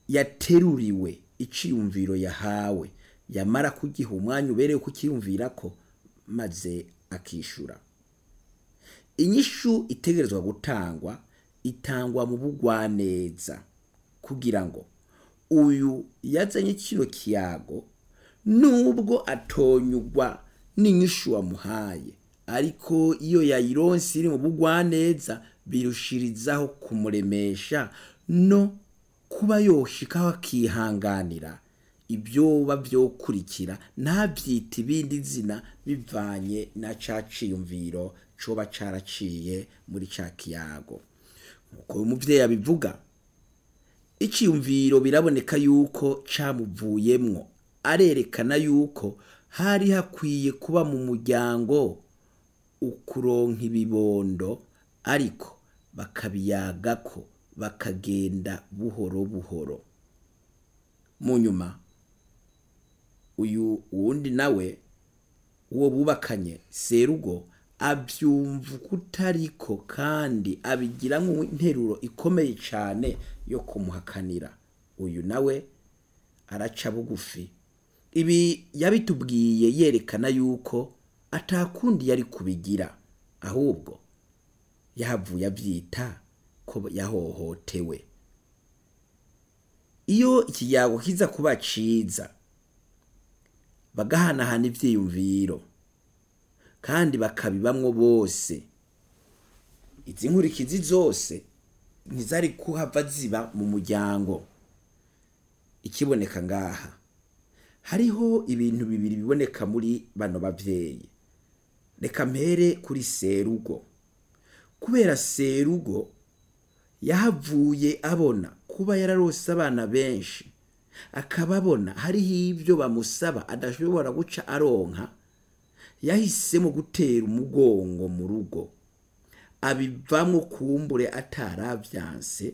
yateruriwe iciyumviro yahawe yamara kugiha umwanya ubereye kukiyumvirako maze akishura inyishu itegerezwa gutangwa itangwa mu bugwaneza kugira ngo uyu yazanye kino kiyago nubwo atonyugwa n'inyishu wamuhaye ariko iyo yayironse iri mu bugwaneza birushirizaho kumuremesha no kuba yoshikaho akihanganira ibyoba byokurikira ntabyita ibindi zina bivanye na ca ciyumviro coba caraciye muri ca kiyago nk'uko uyu muvyeyi abivuga iciyumviro biraboneka yuko camuvuyemwo arerekana yuko hari hakwiye kuba mu muryango ukuronka ibibondo ariko bakabiyagako bakagenda buhoro buhoro mu nyuma uyu wundi nawe uwo bubakanye serugo abyumva kutariko kandi abigira nk'interuro ikomeye cyane yo kumuhakanira uyu nawe araca bugufi ibi yabitubwiye yerekana yuko atakundi yari kubigira ahubwo yahavuye abyita ko yahohotewe iyo ikiyago kiza kuba ciza bagahanahana ivyiyumviro kandi bakabibamwo bose izi nkurikizi zose ntizari kuhava ziba mu muryango ikiboneka ngaha hariho ibintu bibiri biboneka muri bano bavyeyi reka mpere kuri serugo kubera serugo yahavuye abona kuba yararose abana benshi akaba abona hariho ibyo bamusaba adashobora guca aronka yahisemo gutera umugongo mu rugo abivamo kumbure ataravyanse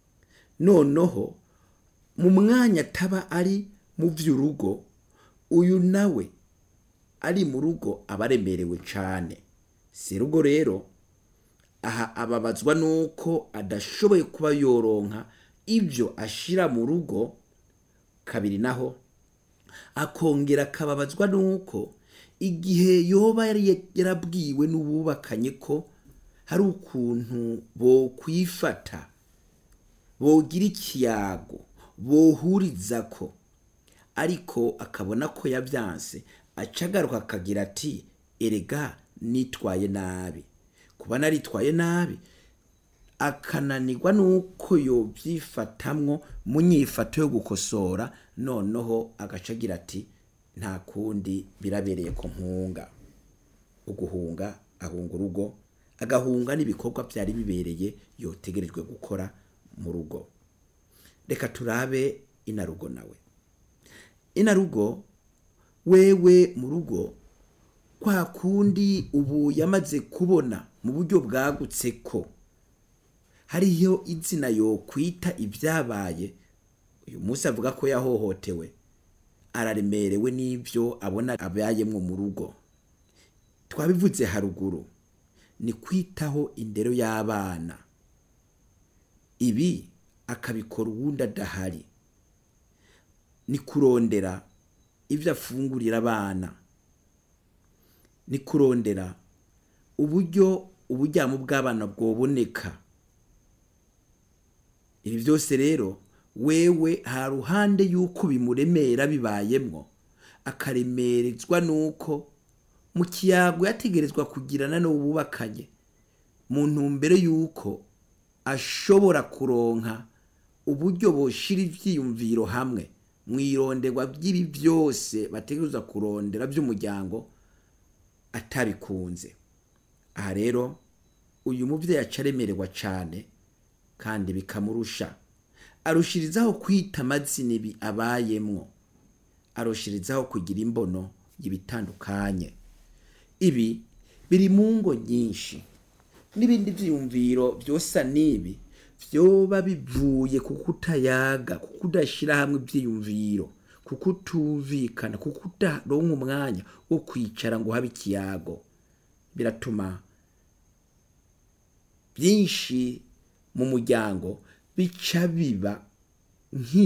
noneho mu mwanya ataba ari mu vy'urugo uyu nawe ari mu rugo aba aremerewe cane serugo rero aha ababazwa nuko adashoboye kuba yoronka ibyo ashira mu rugo kabiri naho akongera akababazwa nuko igihe yoba yari yarabwiwe n'ububakanye ko hari ukuntu bokwifata bogira ikiyago bohuriza ko ariko akabona ko yabyanse aca agaruka akagira ati erega nitwaye nabi kuba naritwaye nabi akananirwa nuko yobyifatamwo mu nyifato yo gukosora noneho agaca agira ati nta kundi birabereye ko mpunga uguhunga ahunga urugo agahunga n'ibikorwa byari bibereye yotegerejwe gukora mu rugo reka turabe inarugo nawe inarugo wewe mu rugo kwa kundi ubu yamaze kubona mu buryo bwagutse ko hariyo izina yo kwita ibyabaye uyu munsi avuga ko yahohotewe araremerewe n'ibyo abona abayemwo mu rugo twabivuze haruguru ni kwitaho indero y'abana ibi akabikora uwundi adahari ni kurondera ibyo afungurira abana ni kurondera uburyo uburyamo bw'abana bwoboneka ibi byose rero wewe ha ruhande y'uko bimuremera bibayemwo akaremerezwa n'uko mu kiyago yategerezwa kugirana n'ububakanye mu ntumbero y'uko ashobora kuronka uburyo boshira ivyiyumviro hamwe mwironderwa by'ibi byose bategerezwa kurondera by'umuryango atabikunze aha rero uyu muvyeyi aca aremererwa cane kandi bikamurusha arushirizaho kwita amazina ibi abayemwo arushirizaho kugira imbono y'ibitandukanye ibi biri mu ngo nyinshi n'ibindi vyiyumviro vyosa n'ibi vyoba bivuye ku kutayaga ku kudashira hamwe ivyiyumviro ku kutumvikana ku kudaronka umwanya wo kwicara ngo habe ikiyago biratuma byinshi mu muryango bica biba